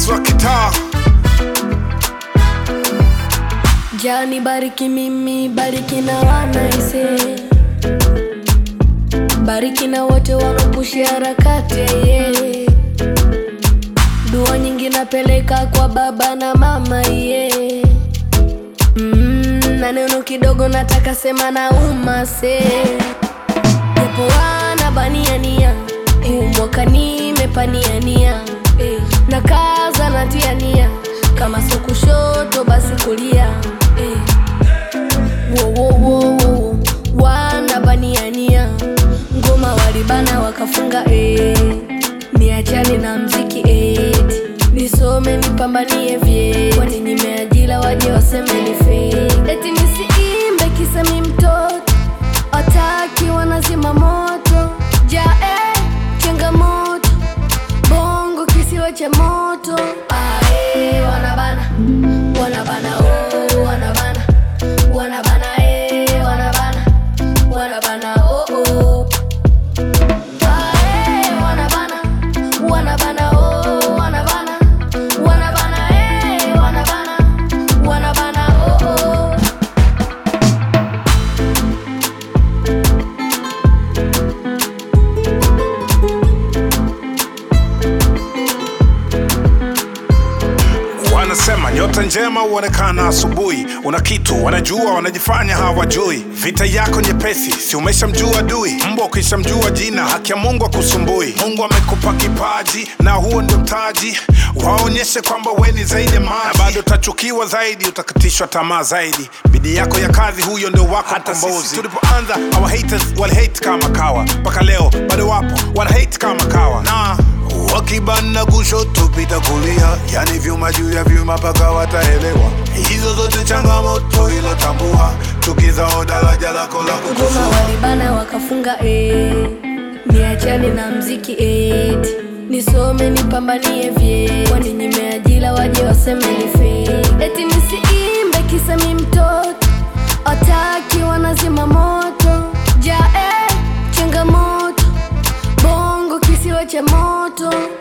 boss wa kitaa Jani bariki mimi, bariki na wanaise, bariki na wote wanaopushi harakati yeah. Dua nyingi napeleka kwa baba na mama yeah. mm, na neno kidogo nataka sema na umase japo wana baniania huu mwaka nimepaniania eh, na kaza natiania kama so kushoto basi kulia eh. wo, wo, wo, wo. wana baniania ngoma walibana wakafunga eh. niachane na mziki eti nisome nipambanie vye kwani nimeajila waje waseme ni fake. eti nisiimbe kisa mi mtoto ataki wanazima moto jae changamoto bongo kisiwa cha moto ae wanabana wanabana oh, wanabana wanabana eh, wanabana wanabana oh, oh. Ae, wanabana wanabana oh, wanabana wanabana eh, wanabana wanabana oh, oh. wanasema nyota njema huonekana asubuhi una kitu wanajua wanajifanya hawajui vita yako nyepesi si umeshamjua adui mbwa ukishamjua jina haki ya mungu akusumbui mungu amekupa kipaji na huo ndio mtaji waonyeshe kwamba we ni zaidi ya maji na bado utachukiwa zaidi utakatishwa tamaa zaidi bidii yako ya kazi huyo ndio wako hata sisi tulipoanza our haters wali hate kama kawa mpaka leo bado wapo wana hate kama kawa na wakibana kushoto pita kulia yani vyuma juu ya vyuma paka wataelewa hizo zote changamoto ilotambua tukizao daraja lako la ngoma kutusua walibana wakafunga eh. niachane na mziki eti nisome nipambanie vye kwani nimeajila waje waseme ni fake. eti nisiimbe kisa mi mtoto ataki wanazima moto jae changamoto bongo kisiwa cha moto